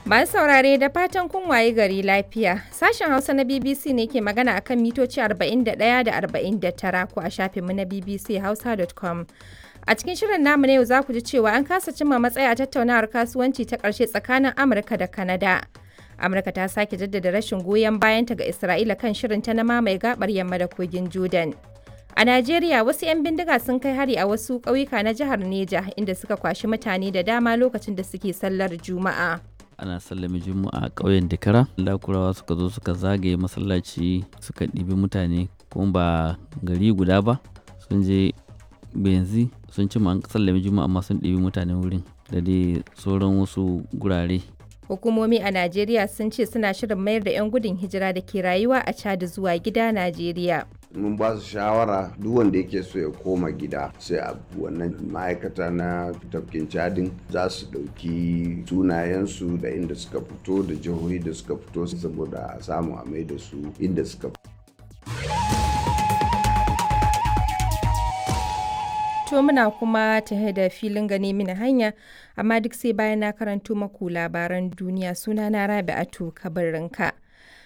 Masu saurare da fatan kun waye gari lafiya. Sashen Hausa na BBC ne ke magana akan mitoci 41 da 49 ko a shafinmu na bbchausa.com. A cikin shirin namu na yau za ku ji cewa an kasa cimma matsaya a tattaunawar kasuwanci ta ƙarshe tsakanin Amurka da Kanada. Amurka ta sake jaddada rashin goyon bayanta ga Isra'ila kan shirinta na mamaye gabar yamma da kogin Jordan. A Najeriya wasu 'yan bindiga sun kai hari a wasu ƙauyuka na jihar Neja inda suka kwashi mutane da dama lokacin da suke sallar Juma'a. ana sallame juma'a a ƙauyen dikara lakurawa suka zo suka zagaye masallaci suka ɗibi mutane kuma ba gari guda ba sun je benzi sun ci an sallame juma'a amma sun ɗibi mutanen wurin da dai sauran wasu gurare Hukumomi a Najeriya sun ce suna shirin mayar da 'yan gudun hijira da ke rayuwa a Chad zuwa gida Najeriya. mun ba su shawara duk wanda yake so ya koma gida sai a wannan ma'aikata na tafkin cadin za su ɗauki sunayensu da inda suka fito da jihohi da suka fito saboda a samu a mai da su inda suka fito To muna kuma tahe da filin gane mini hanya, amma duk sai bayan na karanto maku labaran duniya suna na Rabi'atu Kabarinka.